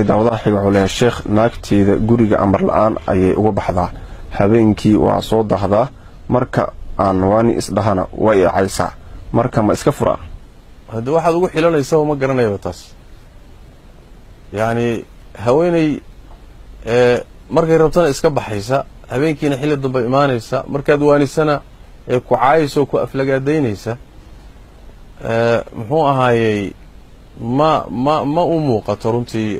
daawadaha xiga wuxuu leeyahay sheekh naagteeda guriga amar la-aan ayay uga baxdaa habeenkii waa soo dahdaa marka aan waani isdhahana way icaysaa marka ma iska furaa haddi waxaad ugu xilanaysaa ma garanayaba taas yacni haweeney markay rabtana iska baxaysa habeenkiina xilli dambe imaanaysa markaad waanisana ee ku caayaysa oo ku aflagaadaynaysa muxuu ahaayey ma ma ma u muuqato runtii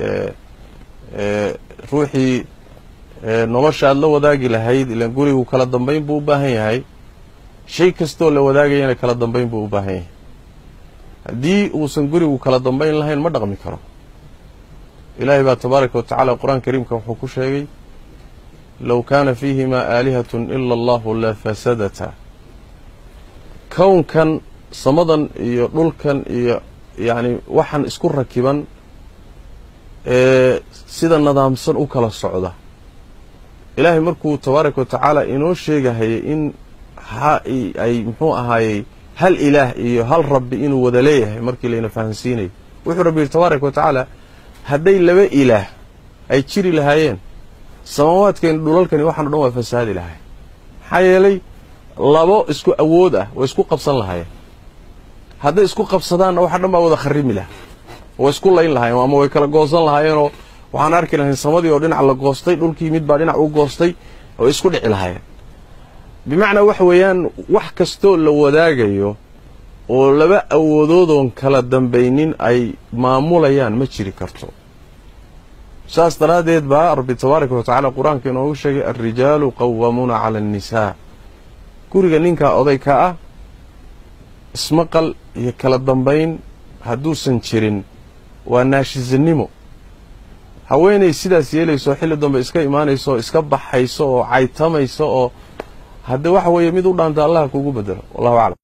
ruuxii nolosha aad la wadaagi lahayd ilaan gurigu kala dambayn buu u baahan yahay shay kastoo la wadaagayana kala dambayn buu u baahan yahay haddii uusan gurigu kala dambayn lahayn ma dhaqmi karo ilaahay baa tabaaraka wa tacaala qur-aan kariimka wuxuu ku sheegay low kaana fiihimaa aalihatun ila allahu la fasadata kownkan samadan iyo dhulkan iyo yacni waxaan isku rakiban ee sida nadaamsan u kala socda ilaahay markuu tabaaraka wa tacaala inoo sheegahayay in ha ay muxuu ahaayey hal ilaah iyo hal rabbi inuu wada leeyahay markii layna fahansiinayo wuxuu rabbi yidhi tabaaraka wa tacaala hadday laba ilaah ay jiri lahaayeen samaawaadkani dhulalkani waxaan o dhan waa fasaadi lahay maxaa yeelay labo isku awood ah way isku qabsan lahaayeen hadday isku qabsadaanna waxa dhan baa wada kharimi laha way isku layn lahaayeen ama way kala goosan lahaayeenoo waxaan arki lahayn samadii oo dhinac la goostay dhulkii mid baa dhinac u goostay oo isku dhici lahaayeen bimacnaa waxa weeyaan wax kastoo la wadaagayo oo laba awoodoodon kala dambaynin ay maamulayaan ma jiri karto saas daraaddeed baa rabbi tabaaraka wa tacaala qur-aanka inoogu sheegay alrijaalu qawamuuna cala annisaa guriga ninkaa oday ka ah ismaqal iyo kala dambayn hadduusan jirin waa naashisanimo haweenay sidaas yeelayso xilli dambe iska imaanayso oo iska baxayso oo caytamayso oo haddee waxa weeye mid u dhaanta allah kugu bedelo wallahu aclam